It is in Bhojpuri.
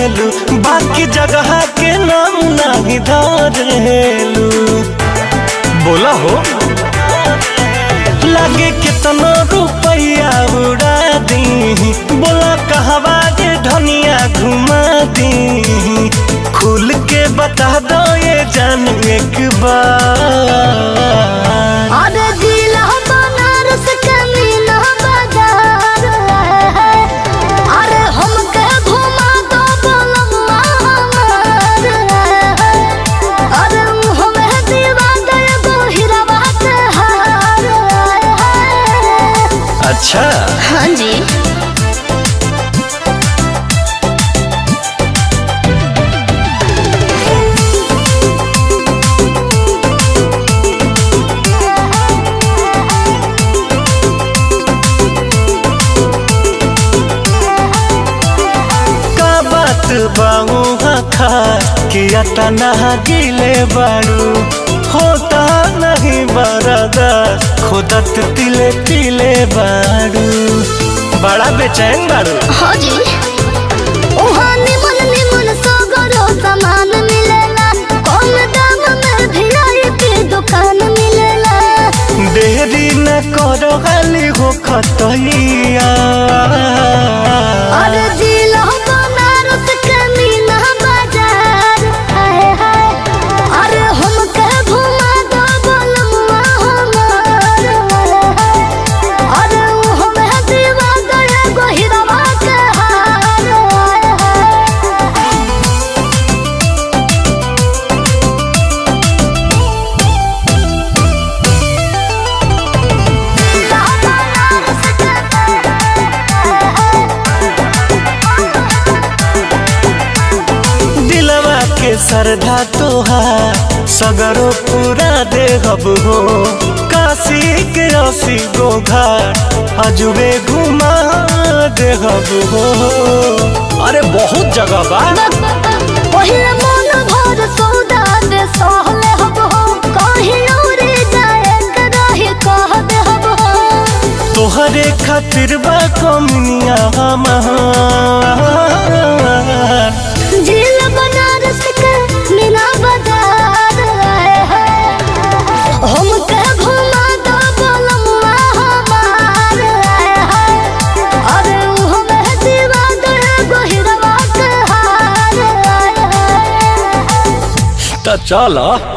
करेलू बाकी जगह के नाम नहीं धरेलू बोला हो लगे कितना रुपया उड़ा दी बोला कहवा जे धनिया घुमा दी खुल के बता दो ये जान एक बार अरे जिला बनारस के मीना बाजार है अरे हमके घुमा दो बोलम्मा हमार है अरे हमें दीवा दे गो हीरावा के हार है अच्छा हाँ जी का बात बाऊ खा कि अतना गिले बारू होता नहीं बरदा खुदत तिले तिले बारू बड़ा बेचैन बारू हाँ जी उहाँ निमन निमन सगरो सामान मिलेला कम दाम में वीआईपी दुकान मिलेला देरी न करो गाली हो खतैया अरे जिला बनारस के मीना बाजार हाय हाय अरे हमके घुमा दो बोलम्मा हमार हाय अरे हमें दीवा गए गो हीरावा के हार हाय हाय दिलवा के सरधा तोहार सगरो पूरा देहब हो काशी के असी गो घाट अजुबे घुमा देहब हो अरे बहुत जगह बा पहिल मन भर सौदा दे सहले हब हो कहीं उड़े जाए के रही कह दे हब हो तोहरे खातिर बा कमनिया हमार झील बनारस के मीना बाजार आए हैं हमके घुमा दो बोलम्मा हमार आए हैं अरे हमें दीवा दे गोहिरवा के हार आए हैं त चल